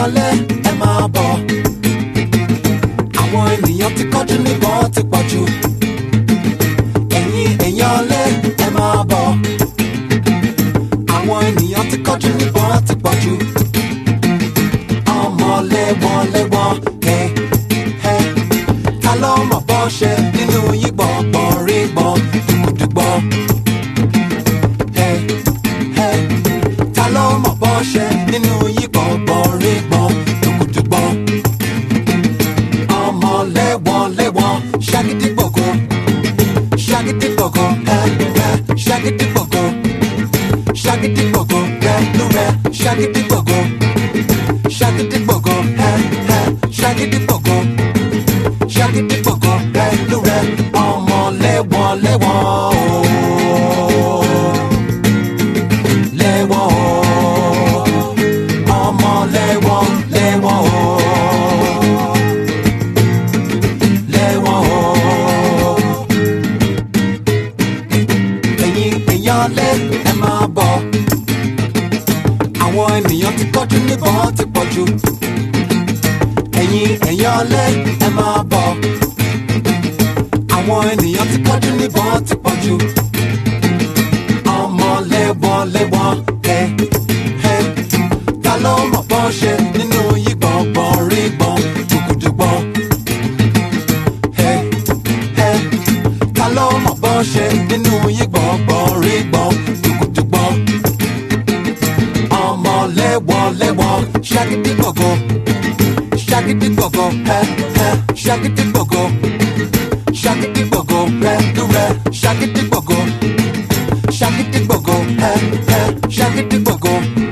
èèyàn lé ẹ máa bọ̀ àwọn ènìyàn ti kọ́jú níbọn ti pọ̀ jù ẹ̀yin èèyàn lé ẹ máa bọ̀ àwọn ènìyàn ti kọ́jú níbọn ti pọ̀ jù ọmọ lẹ́wọ̀n lẹ́wọ̀n ẹ ẹ ta ló mọ̀ bọ́ ṣe nínú yín gbọ̀ngbọ̀n rí gbọ̀n dùgbùdùgbọ̀n ẹ ẹ ta ló mọ̀ bọ́ ṣe nínú yín gbọ̀ngbọ̀n rí gbọ̀n dùgbùdùgbọ̀n ọmọ lẹ́wọ̀n lẹ́wọ̀n ṣàgídí gbọ̀ngàn ṣàgídí gbọ̀ngàn ẹ ẹ ṣàgídí gbọ̀ngàn ṣàgídí gbọ̀ngàn rẹ ló rẹ ṣàgídí gbọ̀ngàn ṣàgídí gbọ̀ngàn ẹ ẹ ṣàgídí gbọ̀ngàn ṣàgídí gbọ̀ngàn rẹ ló rẹ ọmọ lẹ́wọ̀n lẹ́wọ̀n ooo lẹ́wọ̀n ooo ọmọ lẹ́wọ̀n lẹ́wọ̀n ooo lẹ́wọ̀n ooo ẹ̀yin èèyàn lé ẹ máa bọ̀ àwọn ènìyàn ti kọ́jú níbọn ti pọ̀ jù ẹ̀yin èèyàn lé ẹ máa bọ̀ àwọn ènìyàn ti kọ́jú níbọn ti pọ̀ jù ọmọ lẹ́wọ̀n lẹ́wọ̀n ẹ ẹ ta ló mọ̀ bọ́ ṣe nínú yí gbọ̀ngbọ̀n rí gbọ̀n dùgbùdùgbọ̀n ẹ ẹ ta ló mọ̀ bọ́ ṣe nínú yí gbọ̀ngbọ̀n rí gbọ̀n dùgbùdùgbọ̀n ọmọ lẹ́wọ̀n lẹ́wọ̀n ṣàgídí gbọ̀ngàn ṣàgídí gbọ̀ngàn ẹ ẹ ṣàgídí gbọ̀ngàn ṣàgídí gbọ̀ngàn rẹ ló rẹ ṣàgídí gbọ̀ngàn ṣàgídí gbọ̀ngàn ẹ ẹ ṣàgídí gbọ̀ngàn